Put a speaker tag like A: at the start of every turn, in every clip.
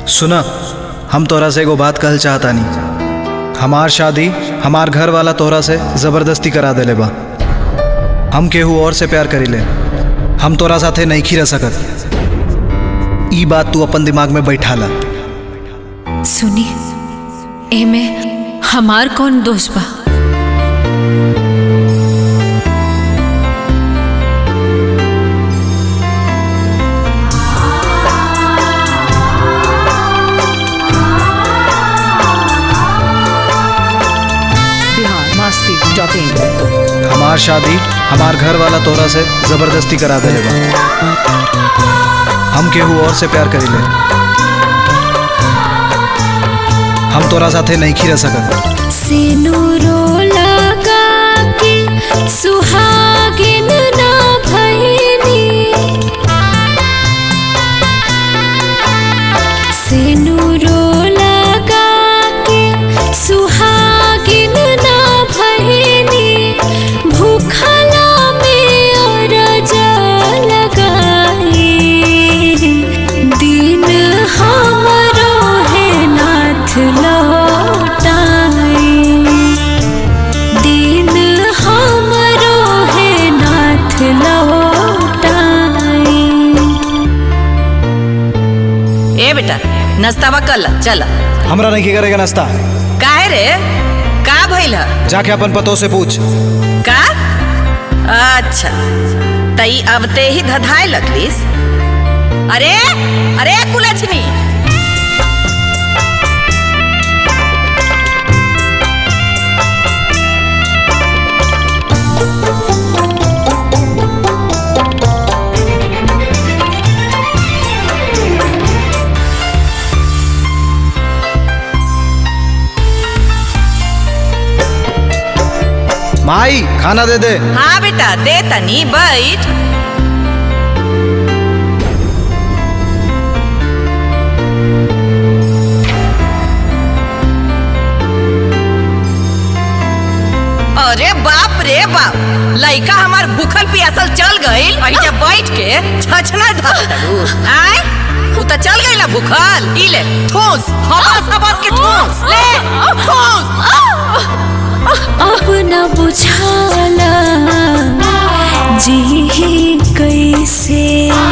A: सुना हम तोरा से एगो बात कहल चाहता नहीं हमार शादी हमार घर वाला तोरा से जबरदस्ती करा देले बा हम केहू और से प्यार करीले हम तोरा साथे नहीं खी रह सकत ई बात तू अपन दिमाग में बैठा ला
B: सुनी एमे हमार कौन दोष बा
C: बिहार मस्ती डॉट इन
A: हमार शादी हमार घर वाला तोरा से जबरदस्ती करा देले बा हम केहू और से प्यार करीले हम तोरा साथे नहीं खी रह सकत
B: सिनुरो लगा के सुहागिन ना भइनी सिनुरो लगा के सुहागिन ना भइनी भूखला में अरज लगाई दिन हमरो है नाथ लौटाई दिन हमरो है नाथ लौटाई
D: ए बेटा नाश्तावा कल चल
A: हमरा नहीं करेगा नाश्ता
D: काहे रे का भइल ह?
A: जाके अपन पतों से पूछ
D: का अच्छा तई अब ते ही धधाए लगलिस अरे अरे कुलछनी
A: माई खाना दे दे
D: हाँ बेटा दे तनी बैठ अरे बाप रे बाप लइका हमार भूखल पियासल चल गईल और जब बैठ के छछना धरू आय उ त चल गईला भूखल ई ले ठोस हबस हबस के ठोस ले ठोस
B: अब न बुझाला जी कैसे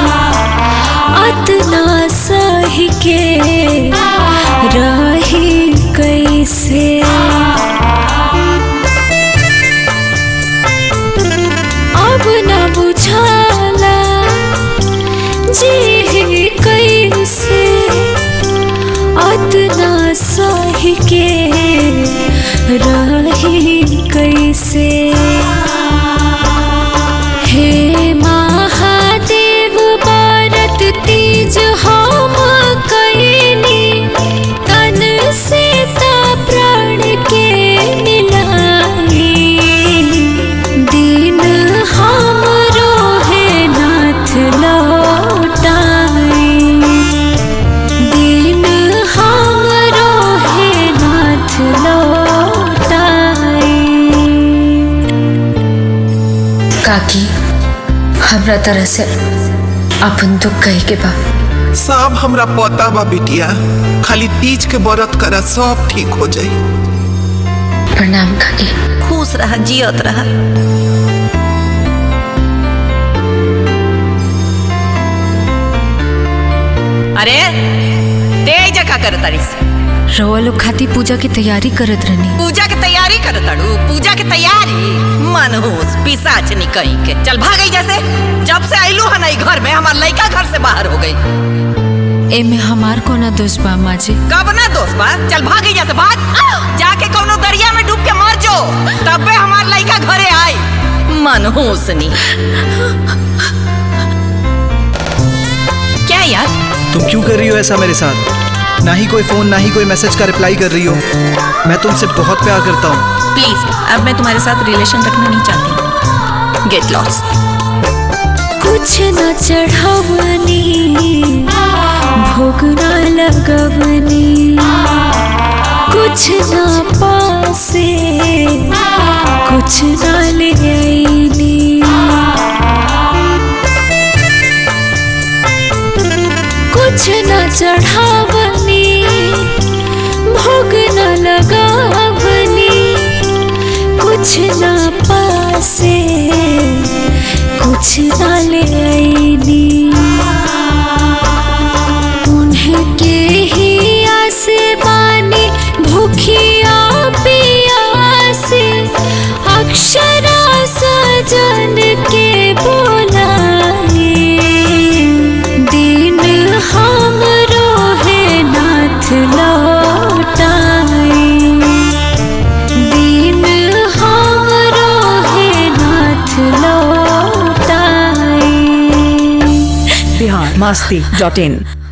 B: अतना सही के रही कैसे अब न बुझाला जी कैसे अतना सही के रही कैसे हे महादेव भारत तीज हम कैनी तन से ता प्राण के मिलाई दिन हमरो है नाथ लौटाई दिन हमरो है नाथ लौटाई
E: काकी हमरा तरह से अपन दुख कहे के बा
F: सब हमरा पता बा बिटिया खाली तीज के व्रत करा सब ठीक हो जाई
E: प्रणाम काकी
D: खुश रह जियत रह अरे तेज का कर तारीस
B: रवा लोग खाती पूजा की तैयारी करत रहनी
D: पूजा के तैयारी कर ताड़ू पूजा के तैयारी मनहूस पिसाच निकई के चल भागई जैसे जब से आइलू है नहीं घर में हमार लड़का घर से बाहर हो गई
B: एमे हमार कोना दोष बा माँ जी
D: कब ना दोस्त बा चल भागई जैसे भाग जाके कोनो दरिया में डूब के मर जो तबे हमार लड़का घरे आई मनहूसनी क्या यार
A: तुम क्यों कर रही हो ऐसा मेरे साथ ना ही कोई फोन ना ही कोई मैसेज का रिप्लाई कर रही हो मैं तुमसे बहुत प्यार करता हूँ
D: प्लीज अब मैं तुम्हारे साथ रिलेशन रखना नहीं चाहती गेट लॉस्ट
B: कुछ न चढ़वनी भोग न लगवनी कुछ न पासे कुछ न ले आईनी कुछ न चढ़ावनी कुछ ना पासे कुछ ना ले आईनी उन्हें के ही आसे बानी भूखिया पियासे अक्षरा सजन के बोलाए दिन हम रोहे नाथ लौटाए दिन हम रोहे नाथ लौटाए
C: बिहार मस्ती डॉट इन